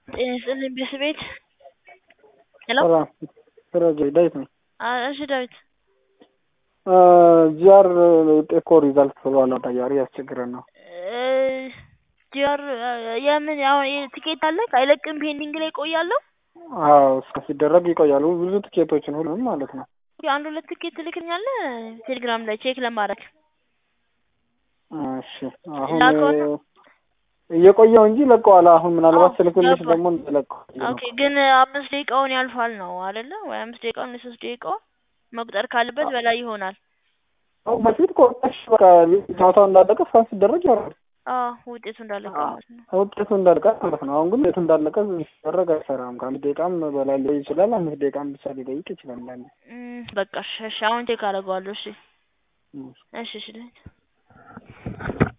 ጤና ይስጥልኝ ቤት ሄሎ ሰላም ደረጀ ዳዊት ነኝ። እሺ ዳዊት ጂአር ውጤት እኮ ሪዛልት ብሏል አዳያሪ ያስቸግረን ነው። ጂአር የምን አሁን ትኬት አለ አይለቅም ፔንዲንግ ላይ ይቆያለሁ። አዎ እስከ ሲደረግ ይቆያሉ ብዙ ትኬቶችን ሁሉም ማለት ነው። አንድ ሁለት ትኬት ትልክኛለህ ቴሌግራም ላይ ቼክ ለማድረግ እሺ አሁን ላከውና እየቆየው እንጂ ለቀዋል። አሁን ምናልባት አዎ፣ ስልክልሽ ገባኝ። ደግሞ እንደለቀው ኦኬ ግን አምስት ደቂቃውን ያልፋል ነው አይደለ? ወይ አምስት ደቂቃውን የሶስት ደቂቃው መቁጠር ካለበት በላይ ይሆናል። አሁን በፊት ቆጣሽ በቃ ጨዋታው እንዳለቀ እስካሁን ሲደረግ ያወራል አዎ ውጤቱ እንዳለቀ ማለት ነው። ውጤቱ እንዳለቀ ማለት ነው። አሁን ግን ውጤቱ እንዳለቀ ሲደረግ አይሰራም። ከአንድ ደቂቃም በላይ ሊቆይ ይችላል። አምስት ደቂቃም ብቻ ሊጠይቅ ይችላል። አንዳንዴ እም፣ በቃ እሺ፣ እሺ አሁን ቼክ አደርገዋለሁ። እሺ እም። እሺ እሺ